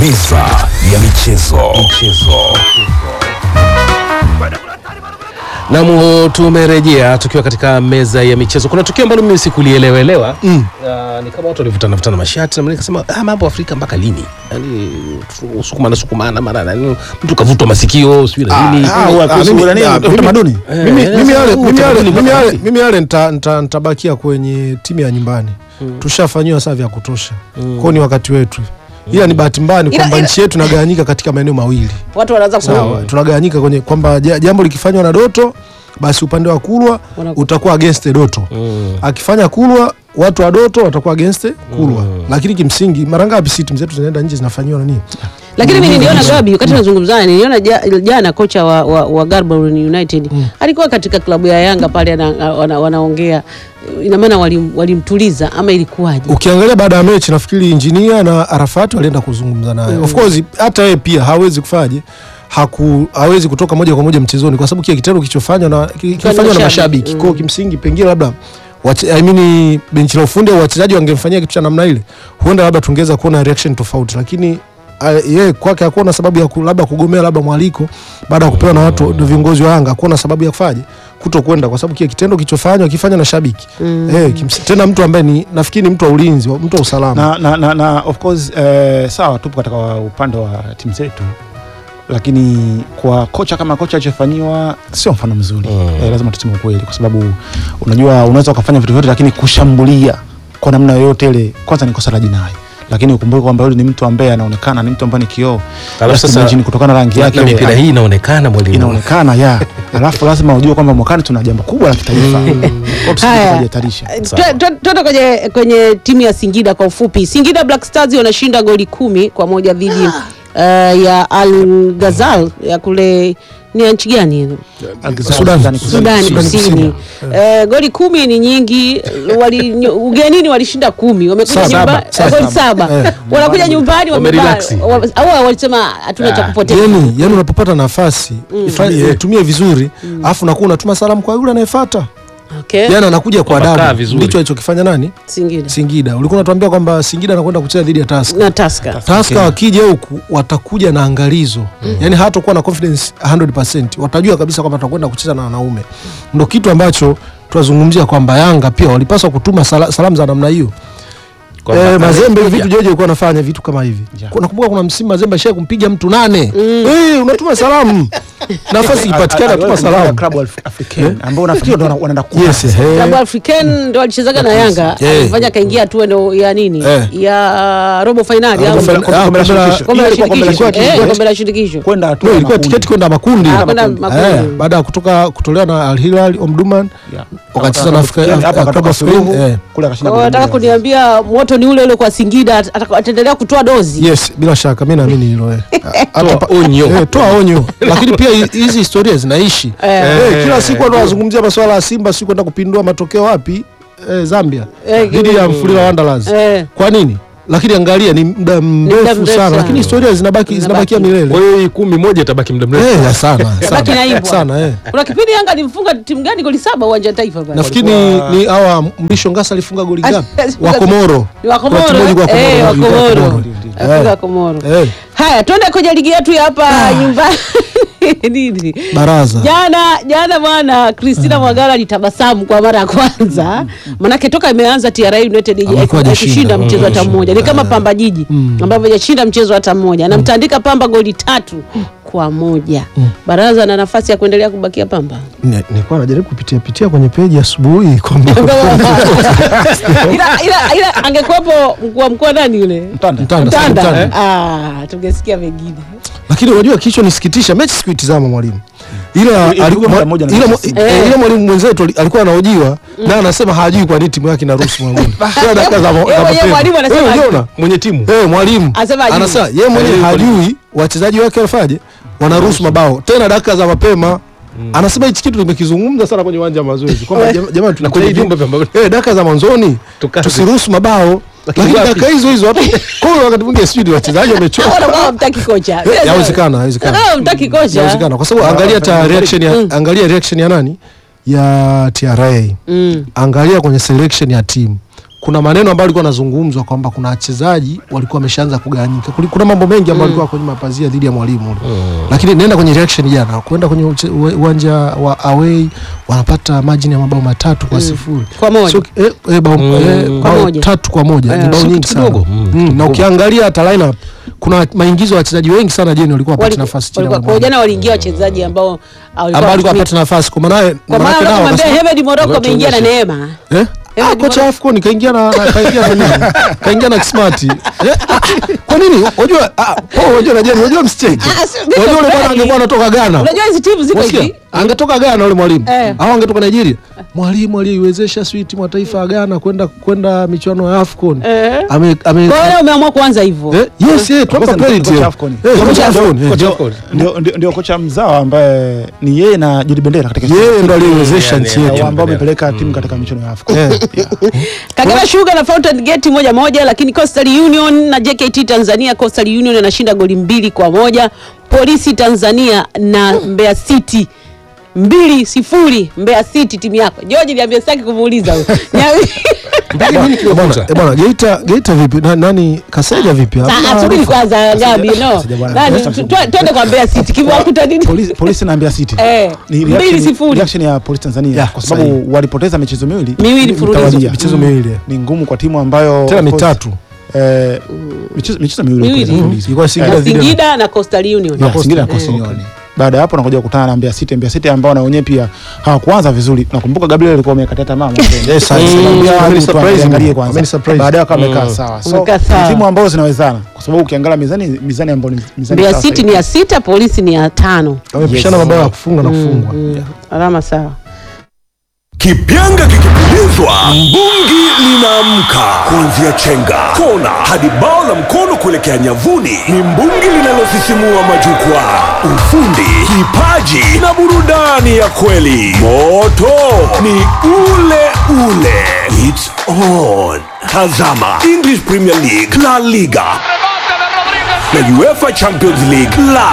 Meza ya michezo. michezo. Naam, tumerejea tukiwa katika meza ya michezo. Kuna tukio ambalo mimi sikulielewelewa mm. Uh, ni kama watu walivutana vutana mashati na mimi nikasema ah, mambo Afrika mpaka lini? Yaani sukumana sukumana mara nani mtu kavutwa masikio sijui na nini. Ah, huwa kuhusu mimi- nani, ah, mimi- utamaduni. Eh, mimi eh, mimi sasa yale huu mimi yale utamaduni mimi mpaka yale lini? mimi yale nita- nita- nitabakia kwenye timu ya nyumbani tushafanyiwa saa vya kutosha kwao ni wakati wetu ila ni bahati mbaya ni Ila- kwamba ila- nchi yetu tunagawanyika katika maeneo mawili watu wanaanza sawa tunagawanyika kwenye kwamba ja- jambo likifanywa na doto basi upande wa kulwa Wana- utakuwa against doto akifanya kulwa watu wa doto watakuwa against kulwa lakini kimsingi mara ngapi si timu zetu zinaenda nje zinafanyiwa nani lakini mimi niliona Gabi wakati nazungumzana niliona ja- jana kocha wa, wa, wa Gaborone United alikuwa katika klabu ya Yanga pale ana- wana- wanaongea ina maana walim- walimtuliza ama ilikuwaje? ukiangalia baada ya mechi nafikiri injinia na arafati walienda kuzungumza naye of course hata yeye pia hawezi kufaje haku hawezi kutoka moja kwa moja mchezoni kwa sababu kile kitendo kilichofanywa na ki- kilifanywa na mashabiki. mashabiki kwa kimsingi pengine labda wache- I mean benchi la ufundi au wachezaji wangemfanyia kitu cha namna ile huenda labda tungeweza kuona reaction tofauti lakini ah, yeye kwake hakuona sababu ya ku, labda kugomea labda mwaliko baada ya kupewa na watu na viongozi wa Yanga hakuona sababu ya kufaje kuto kwenda kwa sababu kile kitendo kilichofanywa kifanywa na shabiki eh, kimsi- tena mtu ambaye ni nafikiri ni mtu wa ulinzi wa- mtu wa usalama na, na, na, na of course eh, sawa tupo katika wa- upande wa timu zetu lakini kwa kocha kama kocha alichofanyiwa sio mfano mzuri Mm. eh, lazima tuseme ukweli kwa sababu unajua unaweza ukafanya vitu vyote lakini kushambulia kwa namna yoyote ile kwanza ni kosa la jinai lakini ukumbuke kwamba yule ni mtu ambaye anaonekana ni mtu ambaye ni kioo Alafu Just sasa- imagine kutokana na rangi yake Na ile, mipira hii inaonekana mwalimu. inaonekana ya alafu lazima ujue kwamba mwakani tuna jambo kubwa la kitaifa Kwa tusije Haya. tukajihatarisha. Twe- twe- Twende kwenye, kwenye timu ya Singida kwa ufupi. Singida Black Stars wanashinda goli kumi kwa moja dhidi uh, ya Al Ghazal ya kule ni ya nchi gani hiyo? Sudan. Sudani Sudani Kusini. Kusini. Eh, goli kumi ni nyingi. Wali, nyo- ugenini walishinda kumi, wamekuja Saba. nyumbani Saba. goli saba, Eh. wanakuja nyumbani wameba- Wamerelax. wa- au walisema hatuna cha kupoteza. yani yani unapopata nafasi ifanye- itumie vizuri alafu nakuwa unatuma salamu kwa yule anayefuata Okay. yani anakuja kwa Wamekaa adabu vizuri. ndicho alichokifanya nani Singida Singida ulikuwa unatuambia kwamba Singida anakwenda kucheza dhidi ya Tusker na Tusker. Tusker wakija huku watakuja na angalizo yani hatakuwa na confidence 100% watajua kabisa kwamba tutakwenda kucheza na wanaume ndo kitu ambacho tunazungumzia kwamba Yanga pia walipaswa kutuma sala, salamu za namna hiyo Kwamba Eh, Mazembe amekuja. vitu Jojo alikuwa anafanya vitu kama hivi. Ja. Kuna- Nakumbuka kuna msimu Mazembe ashaye kumpiga mtu nane. Eh, unatuma salamu. Nafasi ipatikane atuma salamu. Club Af- Africain ambao nafikiri ndo wana- wanaenda kuwa Yes, eh. Klabu African ndo alichezaga na Yanga Eh. alifanya kaingia hatua ndo ya nini Eh. ya robo finali au Robo Kombe- finali. kombe la Ah, kombe la- shirikisho. kombe la Ile ilikuwa kombe la shirikisho shirikisho. eh, kombe la shirikisho kwenda hatua No, ya ilikuwa makundi. tiketi kwenda makundi. Ah, kwenda makundi. Eh, baada ya kutoka kutolewa na Al Hilal Omdurman Yeah. wakacheza na Afrika- Hapa Club akatoka of suluhu, Spain, eh. kule akashinda Kwa hiyo goli nataka moja. kuniambia moto ni ule ule kwa Singida at- at- ataendelea kutoa dozi Yes, bila shaka mimi naamini hilo eh. Hata pa- onyo. Eh, toa onyo. Lakini pia hi- hizi historia zinaishi. Eh. Eh, kila siku watu wanazungumzia masuala ya Simba si kwenda kupindua matokeo wapi? Eh, Zambia. Eh, Dhidi ya Mfulira Wanderers. Eh. Kwa nini? Lakini angalia ni muda mrefu mrefu sana, sana. lakini historia zinabaki zinabakia Kwa milele. hiyo hii kumi moja itabaki muda mrefu. Eh, ya sana. Baki na Sana. hivyo. Sana eh. kuna kipindi Yanga alimfunga timu gani goli saba uwanja wa taifa pale Nafikiri ni, ni hawa Mrisho Ngasa alifunga goli ngapi? Wa Komoro. Ni wa Kuna timu Komoro ilikuwa eh, Komoro, wa ilikuwa Komoro Komoro. Afunga Eh. Komoro Eh, haya twende kwenye ligi yetu ya hapa nyumbani nini baraza. jana jana bwana Christina Mwagala alitabasamu kwa mara ya kwanza manake toka imeanza TRA United Amekuwa hajashinda. hajashinda mchezo hata Mm. mmoja ni kama Pamba Jiji ambavyo hajashinda mchezo hata mmoja anamtandika Pamba goli tatu kwa moja baraza na nafasi ya kuendelea kubakia Pamba Ni- Nilikuwa najaribu kupitia pitia kwenye peji asubuhi kwamba ila, ila, ila angekuwepo mkuu wa mkoa nani yule Mtanda. Mtanda, Mtanda Mtanda. ah, tungesikia mengine lakini unajua kilichonisikitisha mechi sikuitizama mwalimu ila Ilikuwa alikuwa- muda mmoja na ila- mechi eh, Eh. ila mwalimu mwenzetu ali- alikuwa anahojiwa na anasema hajui kwa nini timu yake inaruhusu magoli Kila dakika za- za Yeye mwenyewe mapema. mwalimu anasema Eh, hajui. uliona? Mwenye timu. Eh, mwalimu Anasema hajui. anasema yeye mwenyewe hajui wachezaji wake wanafanyaje wanaruhusu mabao tena dakika za mapema anasema hichi kitu tumekizungumza sana kwenye uwanja wa mazoezi kwamba jam- jamani Na kwenye tunajitahidi vyumba vya mazoezi. eh, dakika za mwanzoni Tukaze. tusiruhusu mabao Lakini lakini wapi? dakika hizo hizo watu kwa hiyo wakati mwingine sijui ni wachezaji wamechoka wanakuwa mtaki kocha Eh, yawezekana yawezekana Kama mtaki kocha Inawezekana kwa sababu angalia ta reaction ya angalia reaction ya nani ya TRA Mm. angalia kwenye selection ya timu kuna maneno ambayo alikuwa anazungumzwa kwamba kuna wachezaji walikuwa wameshaanza kugawanyika. Kuli- Kuna mambo mengi ambayo alikuwa kwenye mapazia dhidi ya mwalimu ule. Lakini nenda kwenye reaction jana, kwenda kwenye uche- uwe- uwanja wa away wanapata margin ya mabao matatu kwa sifuri. Kwa moja. Sio- eh, eh, bao, eh, Kwa bao moja. tatu kwa moja. Ni Eh, bao sio nyingi kitu sana. kidogo. Mm, Mm, na ukiangalia hata lineup kuna maingizo ya wachezaji wengi sana jeni walikuwa wapate Wali- nafasi chini ya walikuwa- kwa mwalimu. jana waliingia wachezaji ambao ambao alikuwa wanatumia- apate nafasi kwa maana kwa maana maana nao kumwambia wakasema- Hemed Morocco Ngoja ameingia na tuonyeshe. neema Eh? Hemed Ah, kocha Morocco. AFCON kaingia na na- kaingia na nini? Kaingia na Kismart. Eh? Kwa nini? Unajua ah, Paul, unajua najeni, unajua msicheke. Ah, si- ndio Unajua yule bwana kweli. angekuwa anatoka Ghana. unajua hizi timu ziko Unasikia? hivi Angetoka Ghana yule mwalimu. Eh. Au angetoka Nigeria. Mwalimu aliyeiwezesha swi timu ya taifa ya Ghana kwenda kwenda michuano ya AFCON. Eh. Ame ame kwa hiyo umeamua kuanza hivyo Eh, yes, eh, tuwapa Kwanza ni credit. kocha eh. AFCON. Eh, Kocha kocha AFCON, eh. Kocha AFCON. ndio, ndio, ndio kocha mzawa ambaye ni yeye na Judi Bendera katika Yeye ndo aliyeiwezesha Yeah, nchi yeah, yetu. yeah. ambao wamepeleka timu katika michuano ya AFCON. Eh. Kagera Sugar na Fountain Gate moja moja, lakini Coastal Union na JKT Tanzania, Coastal Union anashinda goli mbili kwa moja. Polisi Tanzania na Mbeya City mbili sifuri. Mbeya City timu yako George, niambia sitaki kumuuliza huyo. Niambie- Mbili nini Eh, bwana, kilofuta? eh, bwana Geita Geita vipi? Na, nani Kaseja vipi? Ah, Hamna ah, subiri arifa. kwanza Gabi, no. sija bwana. Nani Sasa tu- tu- twende kwa Mbeya City kimewakuta nini? Polisi, polisi na Mbeya City Eh, ni mbili reaction, sifuri. reaction ya polisi Tanzania Yeah, kwa sababu walipoteza michezo miwili Miwili mfululizo. mtawalia. Michezo miwili. ni ngumu kwa timu ambayo Tena of course, mitatu. eh, michezo michezo miwili Miwili. kupoteza Mhm. mfululizo. Ilikuwa Singida Na dhidi ya- Singida na Coastal Union. Yeah, Singida na Coastal Union. Baada ya hapo nakuja kukutana na Mbeya City. Mbeya City ambao na wenyewe pia hawakuanza vizuri. Nakumbuka Gabriel alikuwa amekatia tamaa mwanzoni. Yes, I- Nikamwambia Mm. hebu Ameni tu surprise angalie me. kwanza. Ameni surprise. Baadaye akawa amekaa sawa. So Amekaa sawa. ni timu ambazo zinawezana kwa sababu ukiangalia mizani mizani ambayo ni mizani Mbeya sawa City sahihi. ni ya sita, Polisi ni ya tano. wamepishana mabao ya kufunga na kufungwa. Mm, alama sawa. Kipyanga kikipulizwa, mbungi linaamka. Kuanzia chenga, kona hadi bao la mkono kuelekea nyavuni, ni mbungi linalosisimua majukwaa. Ufundi, kipaji na burudani ya kweli. Moto ni ule ule. It's on. Tazama English Premier League, La Liga na UEFA Champions League live